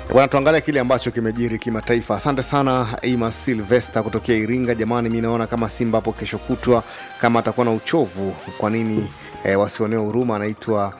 Bwana, tuangalie kile ambacho kimejiri kimataifa. Asante sana Ima Silvester kutokea Iringa. Jamani, mi naona kama Simba hapo kesho kutwa kama atakuwa na uchovu, kwa nini eh, wasionewe huruma? Anaitwa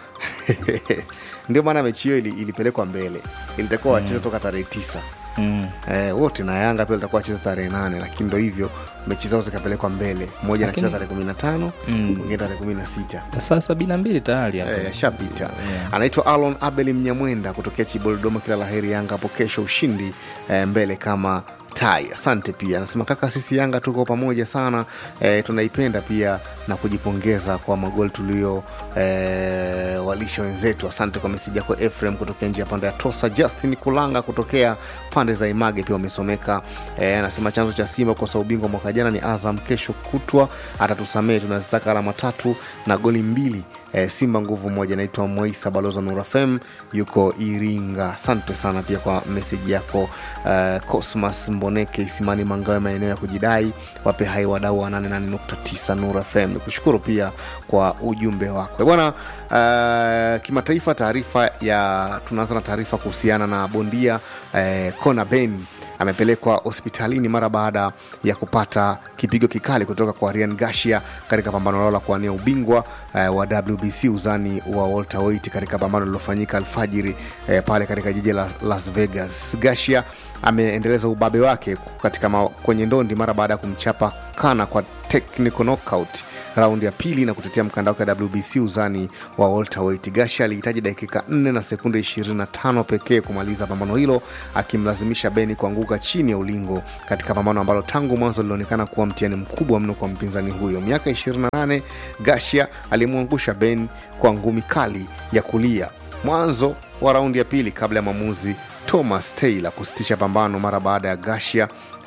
ndio maana mechi hiyo ili, ilipelekwa mbele, ilitakiwa wacheze toka tarehe tisa Mm. eh, wote na Yanga pia litakuwa wacheza tarehe nane, lakini ndo hivyo mechi zao zikapelekwa mbele, mmoja anacheza Lakini- tarehe kumi na tano Mm. mwingine tarehe kumi na sita saa sabini na mbili tayari hapo. Eh, yashapita Yeah. anaitwa alon abel mnyamwenda kutokea chibolodoma kila laheri yanga hapo kesho ushindi eh, mbele kama tai asante pia anasema kaka sisi yanga tuko pamoja sana eh, tunaipenda pia na kujipongeza kwa magoli tulio eh, walisha wenzetu asante kwa meseji yako efrem kutokea njia pande ya tosa justin kulanga kutokea pande za image pia wamesomeka eh, anasema chanzo cha simba kukosa ubingwa mwaka jana ni azam kesho kutwa atatusamehe tunazitaka alama tatu na goli mbili eh, simba nguvu moja naitwa moisa baloza nurafem yuko iringa asante sana pia kwa meseji yako eh, cosmas mboneke isimani mangawe maeneo ya kujidai wape hai wadau wa 88.9 nur fm nikushukuru pia kwa ujumbe wako Eh, bwana eh, kimataifa taarifa ya tunaanza na taarifa kuhusiana na bondia eh, kona ben amepelekwa hospitalini mara baada ya kupata kipigo kikali kutoka kwa Ryan Garcia katika pambano lao la kuwania ubingwa eh, wa WBC uzani wa welterweight katika pambano lililofanyika alfajiri eh, pale katika jiji la Las Vegas. Garcia ameendeleza ubabe wake katika ma, kwenye ndondi mara baada ya kumchapa kana kwa technical knockout raundi ya pili na kutetea mkanda wake wa WBC uzani wa welterweight. Garcia alihitaji dakika 4 na sekunde 25 pekee kumaliza pambano hilo akimlazimisha Beni kuanguka chini ya ulingo katika pambano ambalo tangu mwanzo lilionekana kuwa mtihani mkubwa mno kwa mpinzani huyo. Miaka 28, Garcia alimwangusha Ben kwa ngumi kali ya kulia mwanzo wa raundi ya pili kabla ya mwamuzi Thomas Taylor kusitisha pambano mara baada ya Garcia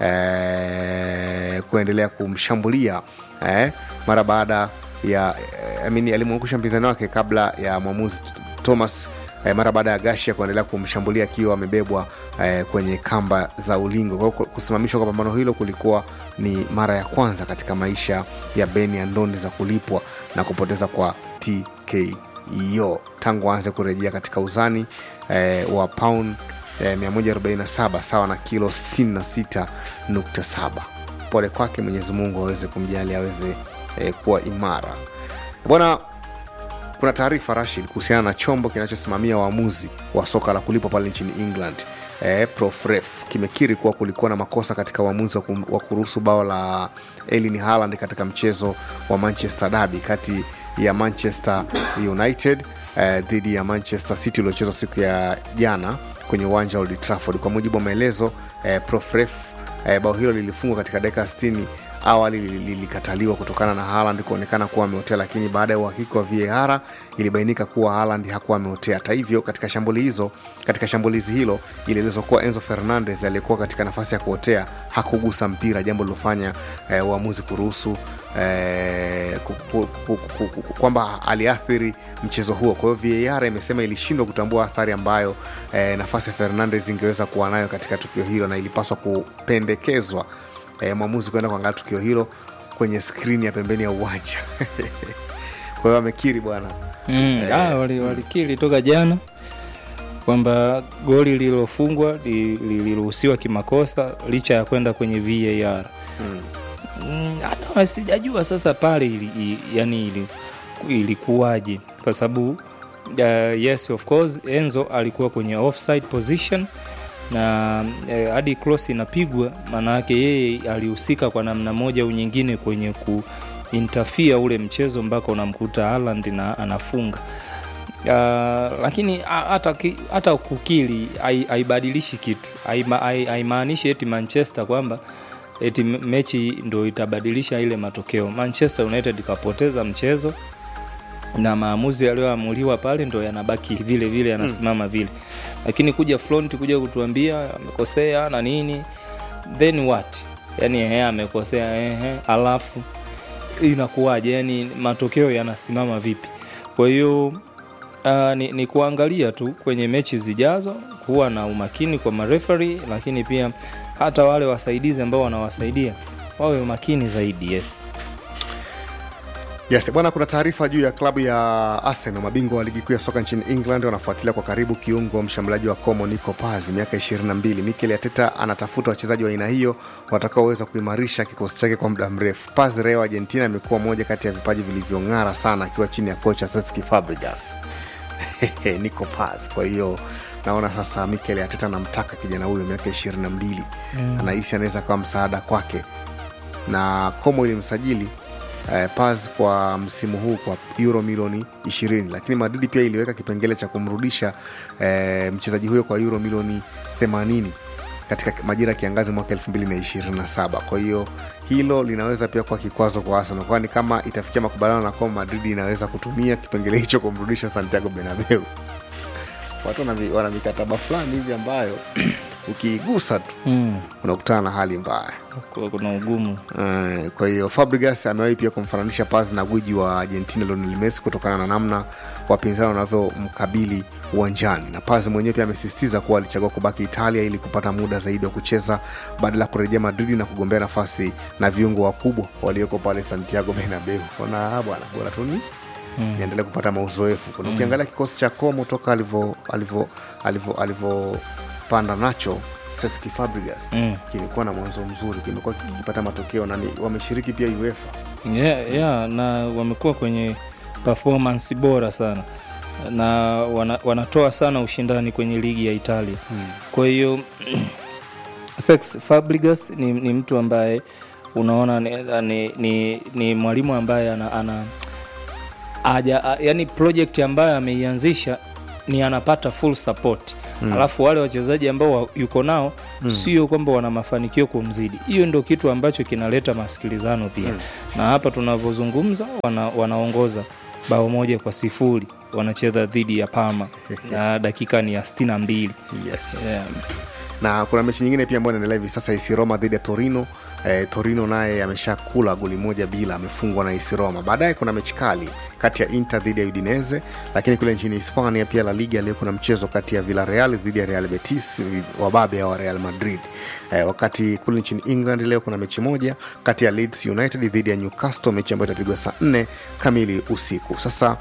eh, kuendelea kumshambulia eh, mara baada ya eh, I mean, alimwangusha mpinzani wake kabla ya mwamuzi Thomas eh, mara baada ya Garcia kuendelea kumshambulia akiwa amebebwa eh, kwenye kamba za ulingo. Kwa hiyo kusimamishwa kwa pambano hilo kulikuwa ni mara ya kwanza katika maisha ya Beni ya ndondi za kulipwa na kupoteza kwa TKO tangu aanze kurejea katika uzani eh, wa pound eh, 147 sawa na kilo 66.7. Pole kwake, Mwenyezi Mungu aweze kumjali aweze eh, kuwa imara bwana kuna taarifa Rashid kuhusiana na chombo kinachosimamia waamuzi wa soka la kulipwa pale nchini England eh, Profref kimekiri kuwa kulikuwa na makosa katika uamuzi wa kum- wa kuruhusu bao la Erling Haaland katika mchezo wa Manchester Derby kati ya Manchester United eh, dhidi ya Manchester City uliochezwa siku ya jana kwenye uwanja wa Old Trafford. Kwa mujibu wa maelezo eh, Profref eh, bao hilo lilifungwa katika dakika 60 awali lili- lilikataliwa kutokana na Haaland kuonekana kuwa ameotea, lakini baada ya uhakiki wa VAR ilibainika kuwa Haaland hakuwa ameotea. Hata hivyo, katika shambuli hizo katika shambulizi hilo ilielezwa kuwa Enzo Fernandez aliyekuwa katika nafasi ya kuotea hakugusa mpira, jambo lilofanya eh, uamuzi kuruhusu eh, ku- ku- ku- ku- ku- ku- kwamba aliathiri mchezo huo. Kwa hiyo VAR imesema ilishindwa kutambua athari ambayo eh, nafasi ya Fernandez ingeweza kuwa nayo katika tukio hilo na ilipaswa kupendekezwa eh, mwamuzi kwenda kuangalia tukio hilo kwenye skrini ya pembeni ya uwanja kwa hiyo amekiri bwana Mm, ah, wali- walikiri toka jana kwamba goli lililofungwa li- liliruhusiwa kimakosa licha ya kwenda kwenye VAR. mm. Mm, hata sijajua sasa pale ili, i- yani ili, ilikuwaje kwa sababu uh, yes of course Enzo alikuwa kwenye offside position na eh, hadi cross inapigwa, maana yake yeye alihusika kwa namna moja au nyingine kwenye kuintafia ule mchezo mpaka unamkuta Haaland na anafunga. Uh, lakini ha- hata ki- hata kukili hai- haibadilishi kitu, Haima- hai- haimaanishi eti Manchester kwamba eti m- mechi ndo itabadilisha ile matokeo. Manchester United ikapoteza mchezo na maamuzi yaliyoamuliwa pale ndo yanabaki vile vile yanasimama vile, lakini kuja front kuja kutuambia amekosea na nini, then what? Yani ehe, amekosea ehe, alafu inakuwaje? Yani matokeo yanasimama vipi? Kwa hiyo uh, ni, ni kuangalia tu kwenye mechi zijazo, kuwa na umakini kwa marefari, lakini pia hata wale wasaidizi ambao wanawasaidia wawe makini zaidi. Yes. Yes, bwana, kuna taarifa juu ya klabu ya Arsenal, mabingwa wa ligi kuu ya soka nchini England, wanafuatilia kwa karibu kiungo mshambuliaji wa Como Nico Paz, miaka 22. Mikel Arteta anatafuta wachezaji wa aina hiyo watakaoweza kuimarisha kikosi chake kwa muda mrefu. Paz raia wa Argentina amekuwa moja kati ya vipaji vilivyong'ara sana akiwa chini ya kocha Cesc Fabregas. Nico Paz. Kwa hiyo naona sasa Mikel Arteta anamtaka kijana huyo miaka 22, mm. anahisi anaweza kawa msaada kwake, na Como ilimsajili eh, Paz kwa msimu huu kwa euro milioni 20, lakini Madrid pia iliweka kipengele cha kumrudisha eh, mchezaji huyo kwa euro milioni 80 katika majira ya kiangazi mwaka 2027. Kwa hiyo hilo linaweza pia kuwa kikwazo kwa Arsenal, kwani kama itafikia makubaliano na kwamba Madrid inaweza kutumia kipengele hicho kumrudisha Santiago Bernabeu. Watu wana mi- wana mikataba fulani hivi ambayo ukiigusa tu mm. unakutana na hali mbaya. Kwa- kuna ugumu Eh, kwa hiyo Fabregas amewahi pia kumfananisha Paz na gwiji wa Argentina Lionel Messi kutokana na namna wapinzani wanavyomkabili uwanjani, na Paz mwenyewe pia amesisitiza kuwa alichagua kubaki Italia ili kupata muda zaidi wa kucheza badala ya kurejea Madrid na kugombea nafasi na viungo wakubwa walioko pale Santiago Bernabeu. Ona bwana, bora tu ni niendelee kupata mauzoefu. Kuna ukiangalia kikosi cha Como toka alivyo alivyo alivyo alivyopanda nacho Cesc Fabregas mm. kimekuwa na mwanzo mzuri, kimekuwa kikipata matokeo na ni- wameshiriki pia UEFA. yeah, yeah, na wamekuwa kwenye performance bora sana na wana, wanatoa sana ushindani kwenye ligi ya Italia Hmm. kwa hiyo Cesc Fabregas ni, ni mtu ambaye unaona ni, ni, ni, ni mwalimu ambaye ana, ana aja, a, yani project ambayo ameianzisha ni anapata full support mm. alafu wale wachezaji ambao wa- yuko nao mm. sio kwamba wana mafanikio kumzidi hiyo ndio kitu ambacho kinaleta masikilizano pia mm. na hapa tunavyozungumza wana, wanaongoza bao moja kwa sifuri wanacheza dhidi ya Parma na dakika ni ya 62 Yes. yeah. na kuna mechi nyingine pia ambayo inaendelea hivi sasa AC Roma dhidi ya Torino. Eh, Torino naye ameshakula goli moja bila, amefungwa na AC Roma. Baadaye kuna mechi kali kati ya Inter dhidi ya Udinese, lakini kule nchini Hispania pia La Liga leo kuna mchezo kati ya Villarreal dhidi ya Real Betis, wababe wa Real Madrid. Eh, wakati kule nchini England leo kuna mechi moja kati ya Leeds United dhidi ya Newcastle, mechi ambayo itapigwa saa 4 kamili usiku. Sasa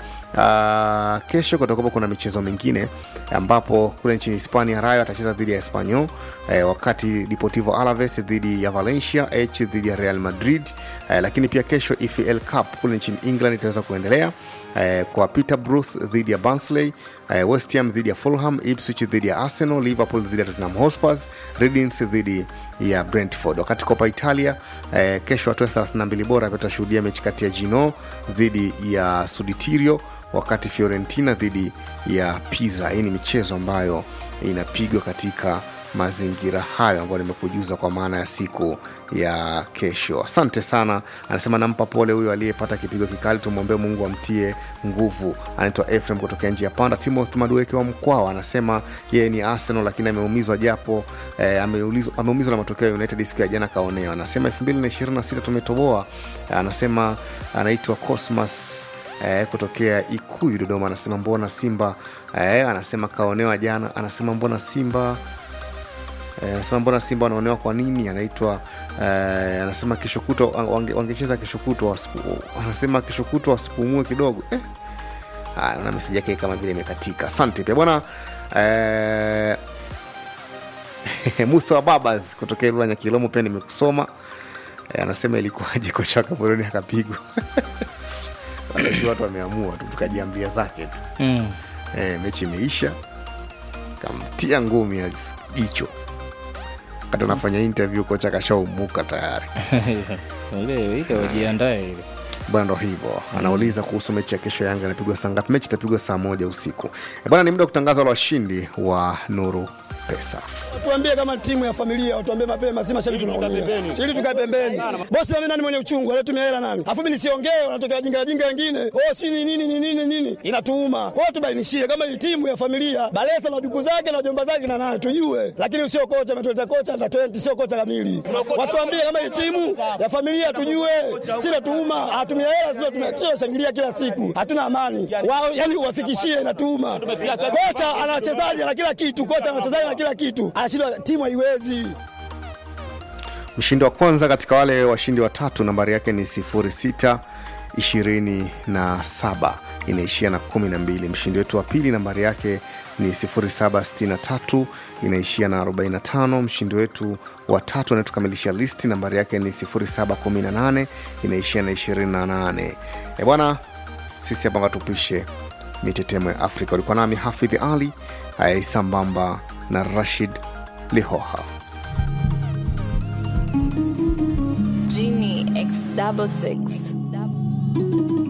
uh, kesho kutakuwa kuna michezo mingine ambapo kule nchini Hispania Rayo atacheza dhidi ya Espanyol eh, wakati Deportivo Alaves dhidi ya Valencia, H dhidi ya Real Madrid eh, lakini pia kesho EFL Cup kule nchini England itaweza kuendelea eh, kwa Peterborough dhidi ya Barnsley eh, West Ham dhidi ya Fulham, Ipswich dhidi ya Arsenal, Liverpool dhidi ya Tottenham Hotspur, Reading dhidi ya Brentford. Wakati Copa Italia eh, kesho hatua ya 32 bora pia tutashuhudia mechi kati ya Gino dhidi ya Suditirio wakati Fiorentina dhidi ya Pisa. Hii ni michezo ambayo inapigwa katika mazingira hayo ambayo nimekujuza kwa maana ya siku ya kesho. Asante sana, anasema nampa pole huyo aliyepata kipigo kikali, tumwombee Mungu amtie nguvu. Anaitwa Efrem kutokea njia panda. Timothy Madueke wa Mkwawa anasema yeye ni Arsenal lakini ameumizwa japo eh, ameulizwa- ameumizwa na matokeo ya United siku ya jana kaonewa. Anasema 2026 tumetoboa. Anasema anaitwa Cosmas eh, kutokea Ikuyu Dodoma, anasema mbona Simba eh, anasema kaonewa jana, anasema mbona Simba Eh, anasema mbona Simba wanaonewa kwa nini? Anaitwa eh, anasema kesho kutwa wange- wangecheza kesho kutwa, wasipu- anasema kesho kutwa wasipumue kidogo eh. Haya, na meseji yake kama vile imekatika. Asante pia bwana eh, Musa wa Babas kutokea Ilula Nyakilomo pia nimekusoma eh, anasema ilikuwaje kocha wa Gaborone akapigwa Wanajua watu wameamua tu tukajiambia zake tu mm. e, mechi imeisha kamtia ngumi ya jicho wakati anafanya interview kocha kashaumuka tayari ile ile wajiandae ile bwana ndo hivyo anauliza kuhusu mechi ya kesho yanga inapigwa saa ngapi mechi itapigwa saa moja usiku e, bwana ni muda wa kutangaza wale washindi wa nuru pesa Tuambie kama timu ya familia, watuambie mapema, si mashabiki tunaumia. Ili tukae pembeni. Bosi mimi nani mwenye uchungu, alitumia hela nani? Alafu mimi nisiongee, wanatokea jinga jinga wengine. Oh, si ni nini ni nini nini? Inatuuma. Kwa hiyo tubainishie kama hii timu ya familia, Balesa na duku zake na jomba zake na nani tujue. Lakini sio kocha ametuleta kocha na 20 sio kocha kamili. Watuambie kama hii timu ya familia tujue. Si natuuma, hatumia hela sio tumekio shangilia kila siku. Hatuna amani. Wao yani uwafikishie inatuuma. Kocha ana wachezaji na kila kitu, kocha ana wachezaji na kila kitu. Anashindwa timu haiwezi. mshindi wa kwanza katika wale washindi watatu nambari yake ni 06 27 inaishia na 12 mshindi wetu wa pili nambari yake ni 0763 inaishia na 45 mshindi wetu wa tatu anayetukamilisha listi nambari yake ni 0718 inaishia na 28 e bwana sisi hapa tupishe mitetemo ya afrika ulikuwa nami hafidhi ali eh, sambamba na rashid lihoha Genie X double six.